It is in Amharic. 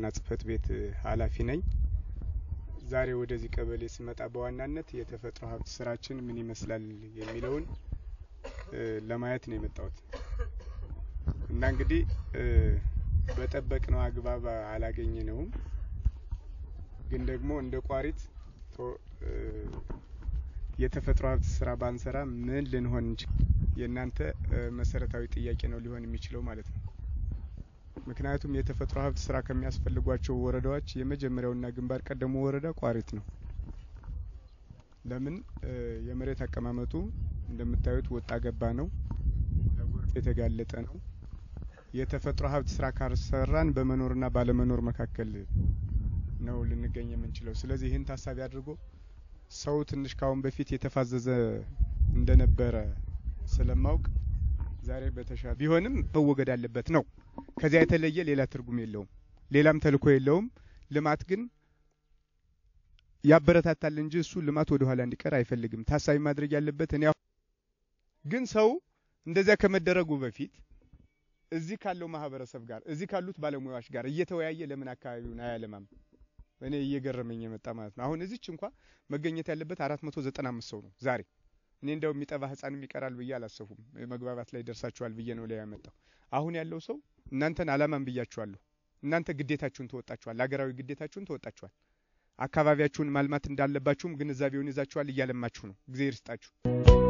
ዋና ጽህፈት ቤት ኃላፊ ነኝ። ዛሬ ወደዚህ ቀበሌ ስመጣ በዋናነት የተፈጥሮ ሀብት ስራችን ምን ይመስላል የሚለውን ለማየት ነው የመጣሁት እና እንግዲህ በጠበቅነው አግባብ አላገኘነውም። ግን ደግሞ እንደ ቋሪት የተፈጥሮ ሀብት ስራ ባንሰራ ምን ልንሆን እንችል? የእናንተ መሰረታዊ ጥያቄ ነው ሊሆን የሚችለው ማለት ነው። ምክንያቱም የተፈጥሮ ሀብት ስራ ከሚያስፈልጓቸው ወረዳዎች የመጀመሪያውና ግንባር ቀደሙ ወረዳ ቋሪት ነው። ለምን የመሬት አቀማመጡ እንደምታዩት ወጣ ገባ ነው፣ ለጎርፍ የተጋለጠ ነው። የተፈጥሮ ሀብት ስራ ካልሰራን በመኖርና ባለመኖር መካከል ነው ልንገኝ የምንችለው። ስለዚህ ይህን ታሳቢ አድርጎ ሰው ትንሽ ካሁን በፊት የተፋዘዘ እንደነበረ ስለማውቅ ዛሬ በተሻለ ቢሆንም መወገድ አለበት ነው። ከዚያ የተለየ ሌላ ትርጉም የለውም፣ ሌላም ተልእኮ የለውም። ልማት ግን ያበረታታል እንጂ እሱ ልማት ወደ ኋላ እንዲቀር አይፈልግም። ታሳቢ ማድረግ ያለበት እኔ ግን ሰው እንደዚያ ከመደረጉ በፊት እዚህ ካለው ማህበረሰብ ጋር እዚህ ካሉት ባለሙያዎች ጋር እየተወያየ ለምን አካባቢውን አያለማም? እኔ እየገረመኝ የመጣ ማለት ነው። አሁን እዚች እንኳ መገኘት ያለበት አራት መቶ ዘጠና አምስት ሰው ነው ዛሬ። እኔ እንደው የሚጠባ ህጻንም ይቀራል ብዬ አላሰፉም። መግባባት ላይ ደርሳችኋል ብዬ ነው ላይ ያመጣው። አሁን ያለው ሰው እናንተን አላማን ብያችኋለሁ። እናንተ ግዴታችሁን ተወጣችኋል፣ ሀገራዊ ግዴታችሁን ተወጣችኋል። አካባቢያችሁን ማልማት እንዳለባችሁም ግንዛቤውን ይዛችኋል፣ እያለማችሁ ነው። ጊዜ ይርስጣችሁ።